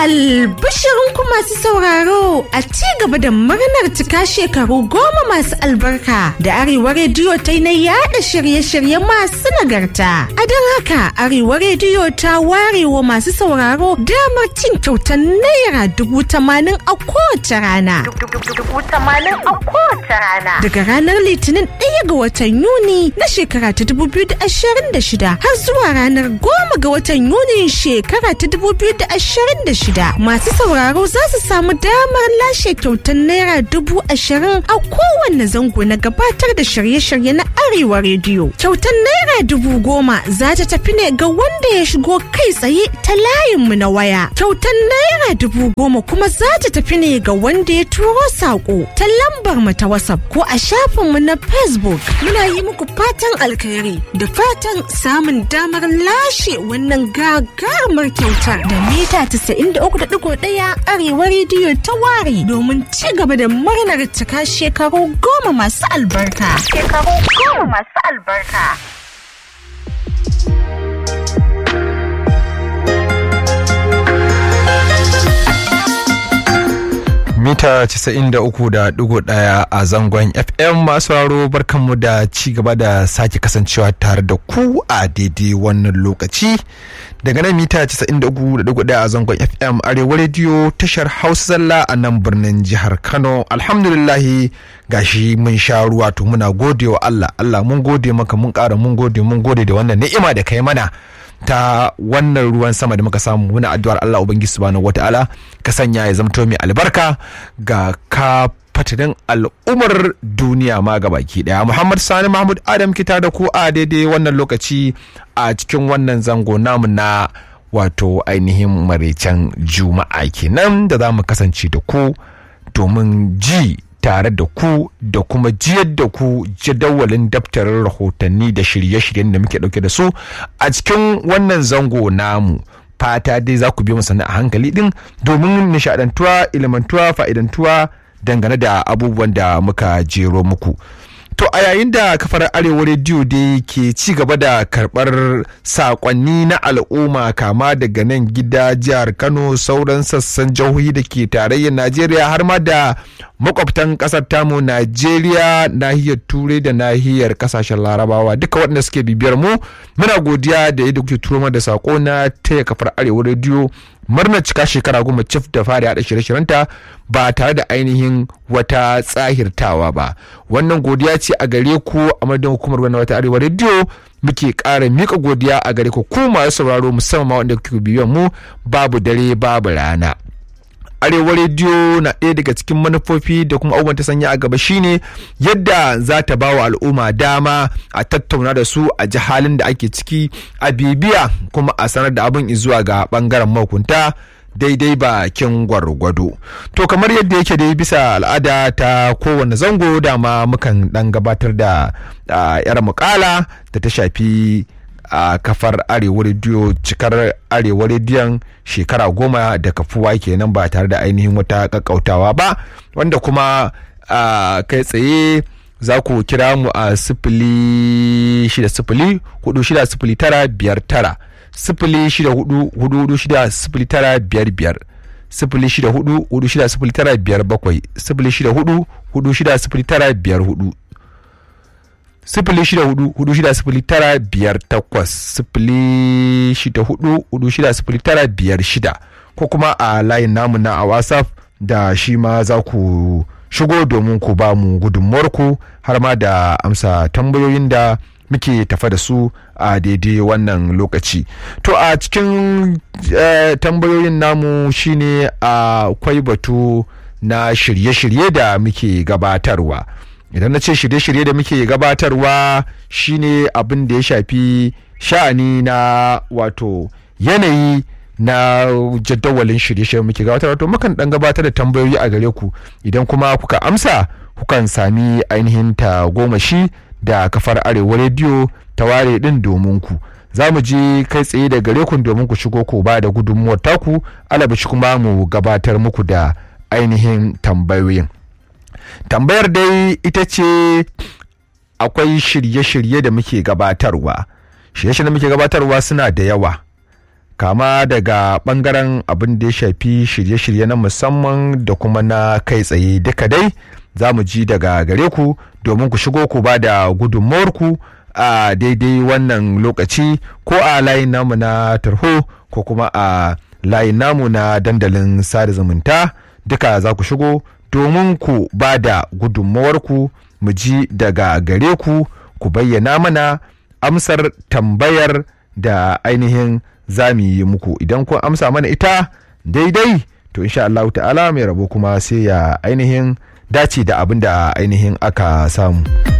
Albishirinku masu sauraro a ci gaba da murnar cika shekaru goma masu albarka da Arewa Rediyo ta yi na yada shirye-shirye masu nagarta. A don haka Arewa Rediyo ta warewa masu sauraro damar cin kyautar naira dubu tamanin a kowace rana. Daga ranar Litinin ɗaya ga watan Yuni na shekara ta dubu biyu da ashirin da shida har zuwa ranar goma ga watan Yuni shekara ta dubu biyu da ashirin da shida masu sauraro za su samu damar lashe kyautar naira dubu ashirin a kowanne zango na gabatar da shirye-shirye na arewa rediyo kyautar naira dubu goma za ta tafi ne ga wanda ya shigo kai tsaye ta layinmu na waya kyautar naira dubu goma kuma za ta tafi ne ga wanda ya turo saƙo ta lambar mu ta whatsapp ko a shafinmu na facebook muna yi muku fatan alkhairi da fatan samun damar lashe wannan gagarumar kyautar da mita 93.1 arewa rediyo ta ware domin ci gaba da murnar cika shekaru goma masu albarka. Shekaru goma masu albarka. mita 93.1 a zangon fm masu raro barkanmu da ci gaba da sake kasancewa tare da ku a daidai wannan lokaci daga nan mita 93.1 a zangon fm arewa rediyo tashar hausa zalla a nan birnin jihar kano alhamdulillahi gashi mun sha ruwa to muna gode wa allah allah mun gode maka mun kara mun gode mun gode da wannan ni'ima da kai mana ta wannan ruwan sama da muka samu muna addu'ar Allah Ubangiji subhanahu wata'ala ka sanya ya zamto mai albarka ga ka fatanin al'ummar duniya ma baki daya Muhammad Sani Mahmud Adam kita da ku a daidai wannan lokaci a cikin wannan zango namu na wato ainihin maraicen juma'a kenan da za mu kasance da ku domin ji tare da ku da kuma jiyar da ku jadawalin daftarin rahotanni da shirye-shiryen da muke dauke da su a cikin wannan zango namu fata dai za ku biyo mu sannan a hankali din domin nishadantuwa ilimantuwa fa'idantuwa dangane da abubuwan da muka jero muku To a yayin da kafar Arewa rediyo dai ke ci gaba da karɓar saƙonni na al'umma kama daga nan gida jihar Kano sauran sassan jihohi da ke tarayyar Najeriya har ma da makwabtan ƙasar tamu Najeriya nahiyar Turai da nahiyar ƙasashen Larabawa duka waɗanda suke bibiyar mu muna godiya da yadda kuke turo da saƙo na taya kafar Arewa rediyo murnar cika shekara goma cif da fara haɗa shirye-shiryenta ba tare da ainihin wata tsahirtawa ba wannan godiya ce a gare ku a madadin hukumar wannan wata arewa rediyo muke ƙara mika godiya a gare ku ku masu sauraro musamman ma wanda kuke bibiyan mu babu dare babu rana arewa rediyo na ɗaya daga cikin manufofi da kuma abubuwan ta sanya a gaba shine yadda za ta ba wa al'umma dama a tattauna da su a ji halin da ake ciki a bibiya kuma a sanar da abin zuwa ga bangaren mahukunta daidai bakin gwargwado to kamar yadda yake dai bisa al'ada ta kowane zango dama mukan dan gabatar da yar mukala da ta shafi a kafar arewa rediyo cikar arewa rediyon shekara goma da kafuwa kenan ba tare da ainihin wata kakkautawa ba wanda kuma kai tsaye za ku kira mu a sifili shida sifili hudu shida sifili tara biyar tara sifili shida hudu hudu hudu shida sifili tara biyar biyar sifili shida hudu hudu shida sifili tara biyar bakwai sifili shida hudu hudu shida sifili tara biyar hudu sifili shida hudu hudu shida sifili tara biyar takwas sifili shida hudu hudu shida sifili tara biyar shida ko kuma a layin namu na a whatsapp da shi ma za ku shigo domin ku ba mu gudunmuwarku har ma da amsa tambayoyin da muke tafa da su a daidai wannan lokaci to a cikin tambayoyin namu shine akwai batu na shirye-shirye da muke gabatarwa idan na ce shirye-shirye da muke gabatarwa shine abin da ya shafi sha'ani na wato yanayi na jadawalin shirye-shirye muke gabatarwa to mukan dan gabatar da tambayoyi a gare ku idan kuma kuka amsa kukan sami ainihin ta goma shi da kafar arewa rediyo ta ware din domin ku za mu je kai tsaye da gare ku domin ku shigo ku ba da gudunmuwar taku alabashi kuma mu gabatar muku da ainihin tambayoyin tambayar dai ita ce akwai shirye-shirye da muke gabatarwa shirye-shirye da muke gabatarwa suna da yawa kama daga bangaren abin da ya shafi shirye-shirye na musamman da kuma na kai tsaye duka dai za mu ji daga gare ku domin ku shigo ku ba da gudunmawarku a daidai wannan lokaci ko a layin namu na tarho ko kuma a layin namu na dandalin sada zumunta duka za ku shigo domin ku ba da gudunmawarku mu ji daga gare ku ku bayyana mana amsar tambayar da ainihin za mu yi muku idan kun amsa mana ita daidai to insha Allah ta'ala mai rabo kuma sai ya ainihin dace da abin da ainihin aka samu.